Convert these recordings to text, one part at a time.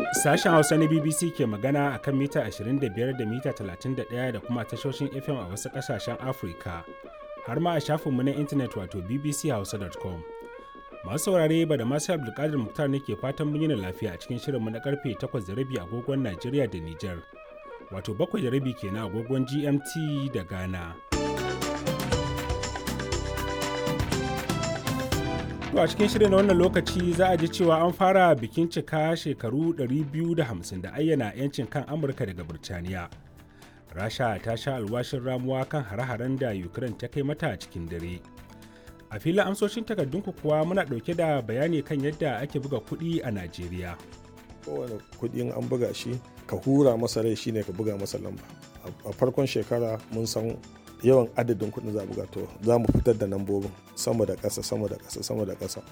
Sashen Hausa na BBC ke magana a kan mita 25 da mita 31 da kuma tashoshin FM a wasu ƙasashen Afirka, har ma a shafinmu na intanet wato bbchausa.com. Masu saurare ba da masu Abdulkadir Muktar ne ke fatan mun yi lafiya a cikin shirinmu na karfe 8:30 agogon Najeriya da Nijar, wato 7:30 kenan agogon GMT da Ghana. To a cikin shirin na wannan lokaci za a ji cewa an fara bikin cika shekaru 250 da ayyana 'yancin kan Amurka daga Birtaniya. Rasha ta sha alwashin ramuwa kan hare-haren da Ukraine ta kai mata cikin dare. A filin amsoshin takardunku kuwa muna ɗauke da bayani kan yadda ake buga kuɗi a Najeriya. Kowane kuɗin an buga shi ka hura masa rai shine ka buga masa lamba. A farkon shekara mun san yawan adadin kuɗin za buga to za mu fitar da lambobin sama da ƙasa sama da ƙasa sama da ƙasa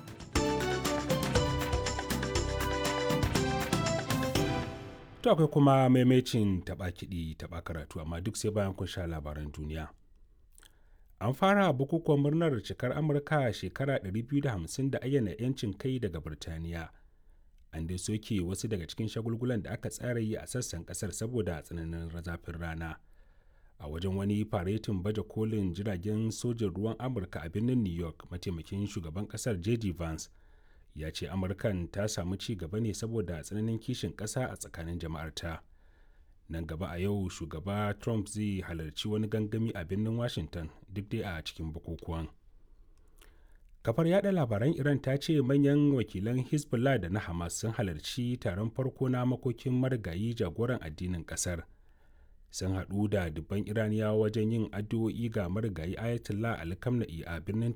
To akwai kuma maimacin taɓa kiɗi taɓa karatu amma duk sai bayan kun sha labaran duniya. An fara bukukuwan murnar cikar Amurka shekara 250 da ayyana 'yancin kai daga Birtaniya. An dai soke wasu daga cikin shagulgulan da aka tsara yi a sassan ƙasar saboda tsananin zafin rana. a wajen wani faretin baje kolin jiragen sojin ruwan amurka a birnin new york mataimakin shugaban kasar j.d. vance ya ce amurkan ta samu ci gaba ne saboda tsananin kishin ƙasa a tsakanin jama'arta nan gaba a yau shugaba trump zai halarci wani gangami a birnin washington duk dai a cikin bukukuwan kafar yada labaran iran ta ce manyan wakilan hezbollah da na hamas sun halarci taron farko na makokin marigayi jagoran addinin kasar sun haɗu da dubban iraniyawa wajen yin addu'o'i ga marigayi ayatollah ali kamna'i a birnin